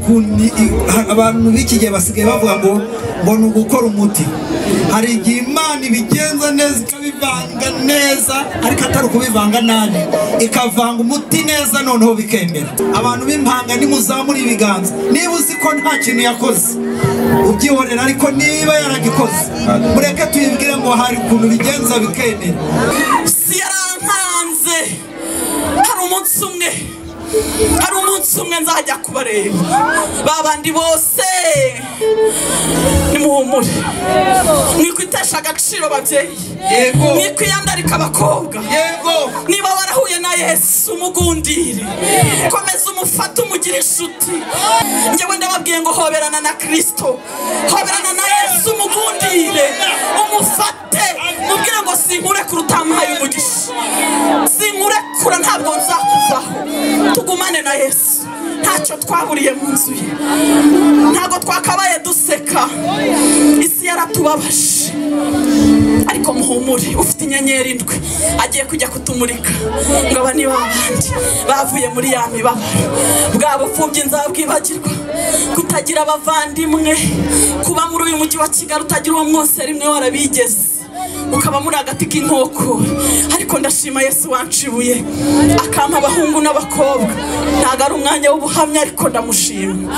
Kuni- i- ha- abantu b'iki gihe basigaye bavuga ngo ngo ni ugukora umuti hari igihe imana ibigenza neza ikabivanga neza ariko atari ukubivanga nabi ikavanga umuti neza noneho bikemera abantu b'impanga nimuzamura ibiganza niba uzi ko nta kintu yakoze ubyihorera ariko niba yaragikoze mureke tuyibwire ngo hari ukuntu bigenza bikemera isi yarankanze hari umunsi umwe hari umunsi umwe nzajya kubareba ba bandi bose nimuhumure mwikwitesha agaciro babyeyi Yego. mwikwiyandarika abakobwa yego niba warahuye na yesu umugundire komeza umufate umugire inshuti njyewe ndababwiye ngo hoberana na kirisito hoberana na yesu umugundire umufate mubwire ngo sinkurekura utamuhaye umugisha sinkurekura ntabwo nzakuvaho tugumane na yesu ntacyo twaburiye mu nzu ye ntabwo twakabaye duseka isi yaratubabaje ariko muhumure ufite inyenyeri indwi agiye kujya kutumurika ngo aba ni babandi bavuye muri ya mibabaro bwa bupfubyi nzabwibagirwa kutagira abavandimwe kuba muri uyu mujyi wa kigali utagira uwo mwose rimwe warabigeze ukaba muri agati k'inkoko ariko ndashima yesu wanshibuye akampa abahungu n'abakobwa ntabwo ari umwanya w'ubuhamya ariko ndamushima